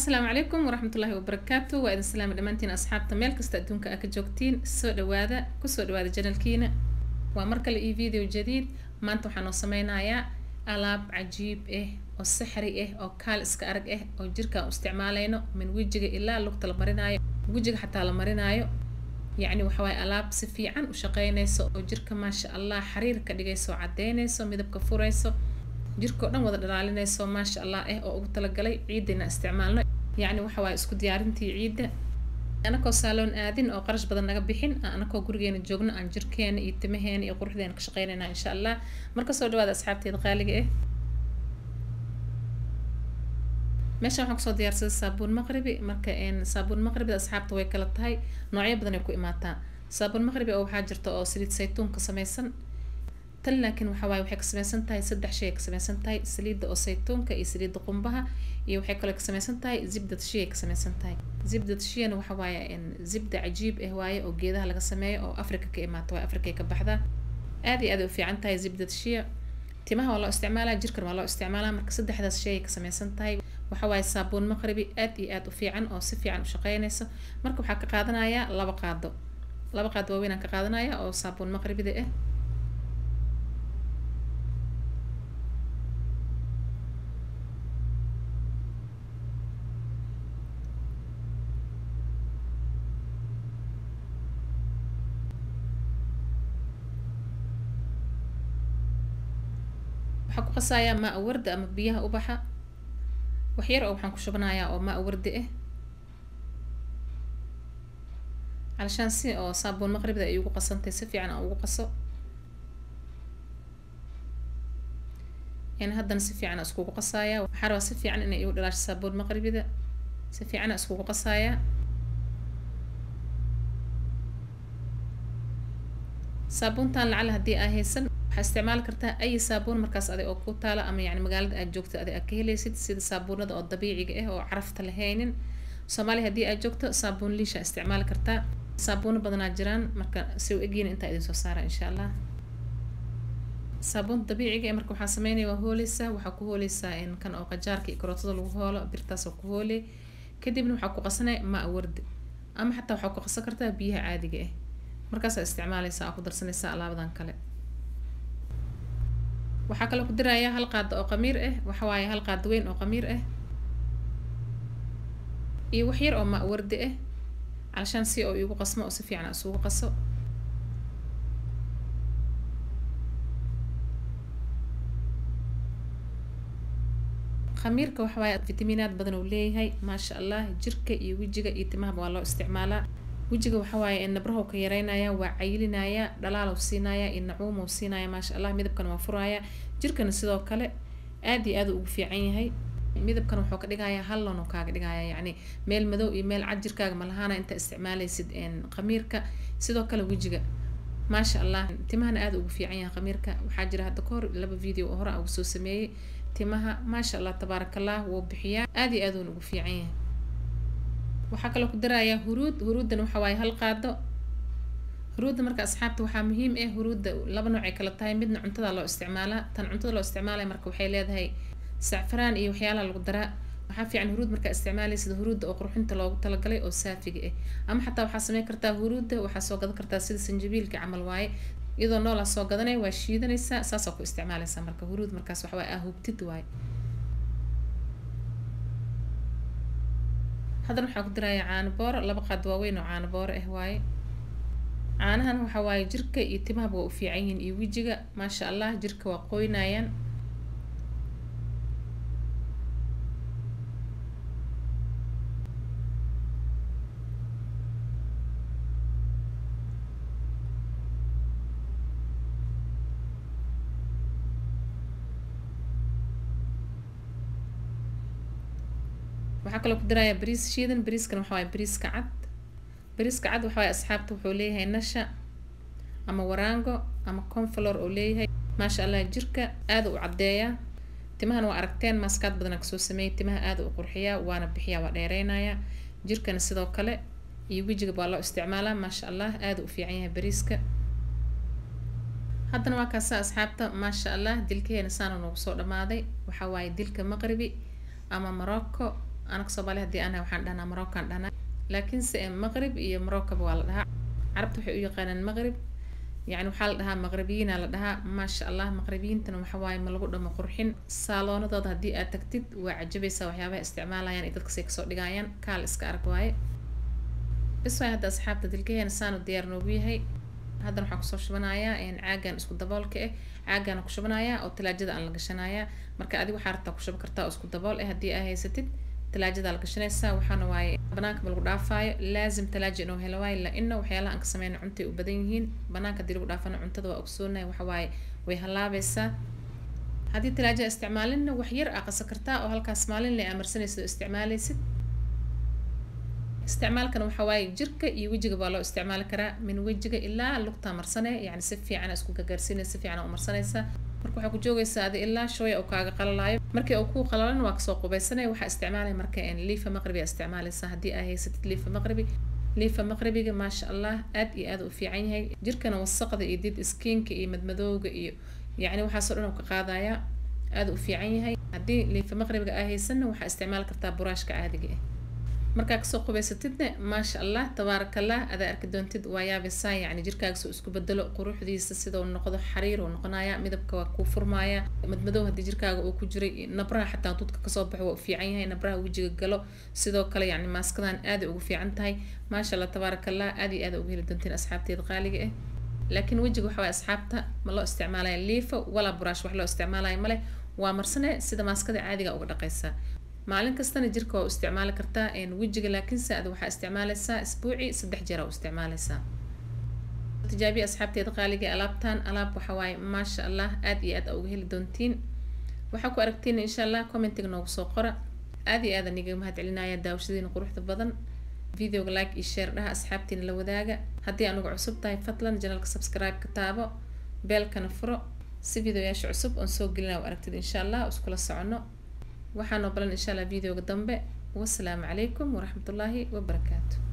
asalaamu calaykum waraxmatullaahi wabarakaatu waa idin salaami dhammaantiin asxaabta meel kasta adduunka aa ka joogtiin soo dhawaada kusoo dhawaada janalkiina waa mar kale io video jadiid maanta waxaan noo sameynayaa alaab cajiib ah oo saxri ah oo kaal iska arag ah oo jirkaan u isticmaaleyno min wejiga ilaa lugta la marinaayo wejiga xataa la marinaayo yacni waxa waaye alaab si fiican u shaqeynayso oo jirka maasha allah xariir ka dhigayso oo cadeynayso midabka furayso jirka oo dhan wada dhalaalinayso maasha allah ah oo ugu talagalay ciidina isticmaalno yacni waxa waaye isku diyaarintii ciidda anakoo saaloon aadin oo qarash badan naga bixin anakoo gurigeena joogno aan jirkeena iyo timaheena iyo quruxdeena ka shaqeynayna insha allah marka soo dhawaada asxaabteeda qaaliga ah meeshan waxaan kusoo diyaarsaday saabuun maqribi marka saabuun maqribida asxaabta way kala tahay noocyo badan ay ku imaataa saabuun maqribi oo waxaa jirta oo saliid saytuun ka samaysan tan laakiin waxa waaye waxay ka samaysan tahay saddex shay ay ka samaysan tahay saliidda oo saytuunka iyo saliidda qumbaha iyo waxay kaloo ka samaysan tahay zibdad shiya ay ka samaysan tahay zibdad shiyana waxa waaye zibda cajiib ah waaye oo geedaha laga sameeyo oo afrika ka imaata waaye afrika ay ka baxdaa aad iyo aad ay u fiican tahay zibdad shiya timaha waa loo isticmaalaa jirkan waa loo isticmaalaa marka saddexdaas shay ay ka samaysan tahay waxa waaye saabuun maqribi aad iyo aad u fiican oo si fiican u shaqeynayso marka waxaa ka qaadanayaa laba qaado laba qaado waaweyn aan ka qaadanaya oo saabuun maqribida ah waxaan ku qasayaa maa warda ama biyaha ubaxa wax yar oo waxaan ku shubanayaa oo maa wardi ah calashaan si oo saabuun maqribda ay ugu qasantay si fiican aan ugu qaso in haddana si fiican aan iskugu qasayaa waxaa rabaa si fiican inay igu dhalaasho saabuun maqribida si fiican aan iskugu qasayaa saabuuntan lacala haddii aa haysan waxaa isticmaali kartaa ay saabuun markaas adig oo ku taala ama yani magaalada aad joogto adig aad ka helaysid sida saabuunada oo dabiiciga ah oo carafta lahaynin soomaaliya haddii aad joogto saabuun liisha isticmaali kartaa saabuuno badanaa jiraan marka si u egyiin intaa idin soo saara insha allah saabuunta dabiiciga eh marka waxaa sameynaya waa hooleysaa waxaa ku hooleysaa in kan oo qajaarka iyo karootada lagu hoolo birtaas oo ku hooley kadibna waxaa ku qasanaya maa wardi ama xataa waxaa ku qasan kartaa biyaha caadiga ah markaasaa isticmaaleysaa aa ku darsanaysaa alaabadan kale waxaa kaloo ku dirayaa hal qaado oo qamiir ah waxa waaye hal qaado weyn oo qamiir ah iyo wax yar oo maa wardi ah calashaan si oo igu qasmo oo si fiican a isugu qaso khamiirka waxa waaye fitamiinaad badan uu leeyahay maasha allah jirka iyo wejiga iyo timahaba waa loo isticmaalaa wejiga waxa waaye nabrahow ka yareynaya waa cayilinaya dhalaalow siinaya iyo nacuumow siinaya maasha allah midabkana waa furaya jirkana sidoo kale aad iyo aad ugu fiican yahay midabkan wuxuu ka dhigayaa hallon oo kaaga dhigaya yacni meel madow iyo meel cad jirkaaga malahaana inta isticmaalaysid khamiirka sidoo kale wejiga maasha allah timahana aad ugu fiican yahay khamiirka waxaa jira hadda kahor laba video oo hore aan ugu soo sameeyey timaha maasha allah tabaaraka allah wuu bixiyaa aad iyo aad uuna ugu fiican yahay waxaa kaloo ku darayaa huruud huruuddan waxa waaye hal qaado huruudda marka asxaabta waxaa muhiim ah huruudda laba nooc ay kala tahay midna cuntada loo isticmaalaa tan cuntada loo isticmaalaya marka waxay leedahay sacfaraan iyo waxyaalaha lagu daraa waxaa fiican huruud markaa isticmaalaysid huruudda oo qurxinta loogu talagalay oo saafiga ah ama xataa waxaa sameyn kartaa huruudda waxaa soo gadan kartaa sida sanjabiilka camal waaye iyadoo noolaa soo gadanaya waa shiidanaysaa saasaa ku isticmaalaysaa marka huruud markaas waxa waaye ah hubtid waaye haddana waxaa ku dirayaa caano booro laba qaad waaweyn oo caano booro ah waaye caanahan waxa waaye jirka iyo timahaba waa u fiican yihiin iyo wejiga maasha allah jirka waa qoynayaan waxaa kaloo ku darayaa bariis shiidan bariiskana waxa waaye bariiska cad bariiska cad waxa waaye asxaabta wuxuu leeyahay nasha ama waraango ama conflor oo leeyahay maasha allah jirka aada u caddeeyaa timahana waa aragteen maaskaad badanaa kasoo sameeyay timaha aada u qurxiyaa waana bixiyaa waa dheereynayaa jirkana sidoo kale iyo wejiga baa loo isticmaalaa maasha allah aada u fiican yahay bariiska haddana waa kaasa asxaabta maasha allah dilkaheena saana noogu soo dhamaaday waxaa waaye dilka maqribi ama morocco anaka soomaali haddii anahay waxaan dhahnaa maroccan dhahnaa laakiinse maqrib iyo maroccaba waa la dhahaa carabta waxay u yaqaanaan maqrib yani waxaa la dhahaa maqribiyiina la dhahaa maasha allah maqribiyiintana waxa waaye ma lagu dhamo qurxin saaloonadooda haddii aad tagtid waa cajabaysaa waxyaabaha isticmaalayaan iyo dadkasay kasoo dhigayaan kaal iska arag waaye bis waay hadda asxaabta dilkaheena saanu diyaar noogu yahay haddana waxaan kusoo shubanayaa caagan isku daboolka ah caagaana ku shubanayaa oo talaajada aan la gashanayaa marka adiga waxaa rabtaa ku shuban kartaa oo isku dabool ah haddii aa haysatid talaajadaa la gashanaysaa waxaana waaye banaanka ma lagu dhaafaayo laazim talaaja inuu helo waayo la-ina waxyaalaha aan ka sameyna cuntay u badan yihiin banaanka haddii lagu dhaafana cuntada waa ogsoonahay waxa waaye way halaabaysaa haddii talaajada isticmaalinna wax yar aa qasan kartaa oo halkaas maalin le aa marsanaysid oo isticmaalaysid isticmaalkana waxa waaye jirka iyo wejiga baa loo isticmaali karaa min wejiga ilaa lugtaa marsane yani si fiican isku gagaarsiinay si fiican u marsanaysaa marka waxaa ku joogaysaa adi ilaa shooya uu kaaga qalalaayo markii uu kuu qalalan waa kasoo qubaysanaya waxaa isticmaalaya marka liifa maqribi aa isticmaalaysaa haddii aa haysatid liifa maqribi liifa maqribiga maasha allah aad iyo aad u fiican yahay jirkana wasaqda iyo did skiinka iyo madmadowga iyo yacni waxaasoo dhan uu ka qaadayaa aad u fiican yahay haddii liifa maqribiga aa haysanna waxaa isticmaali kartaa buraashka caadiga ah markaa kasoo qubaysatidna maasha allah tabaarakallah adaa arki doontid waa yaabisaa yacni jirkaaga soo isku bedelo quruxdiisa sidau noqdo xariir uu noqonaya midabka waa kuu furmaaya madmadow haddii jirkaaga uu ku jiray nabraha xataa dudka kasoo baxo waa u fiican yahay nabraha wejiga galo sidoo kale yacni maaskadan aaday ugu fiican tahay maasha allah tabaarakallah aad iyo aad ugu heli doontiin asxaabteeda qaaliga ah laakiin wejiga waxa waye asxaabta ma loo isticmaalaya liifa walaa buraash wax loo isticmaalaya male waa marsane sida maaskada caadiga uga dhaqaysaa maalin kastana jirka waa u isticmaali kartaa wejiga laakiinse ad waxaa isticmaalaysaa isbuuci saddex jeer aa u isticmaalaysaa tijaabiya asxaabteeda qaaliga alaabtan alaab waxa waaye maasha allah aad iyo aad aa uga heli doontiin waxaa ku aragtiin insha allah commentiga noogu soo qora aad iyo aad aan igaga mahad celinaya daawashadiina quruxda badan videoga like iyo share dhaha asxaabtiina la wadaaga haddii anugu cusub tahay fadlan janalka subscribe ka taabo beelkana furo si videoyaasha cusub oon soo gelina u aragtid insha allah iskula socono waxaan oo balan insha allah videoga dambe wasalaamu calaykum waraxmatullaahi wabarakaatu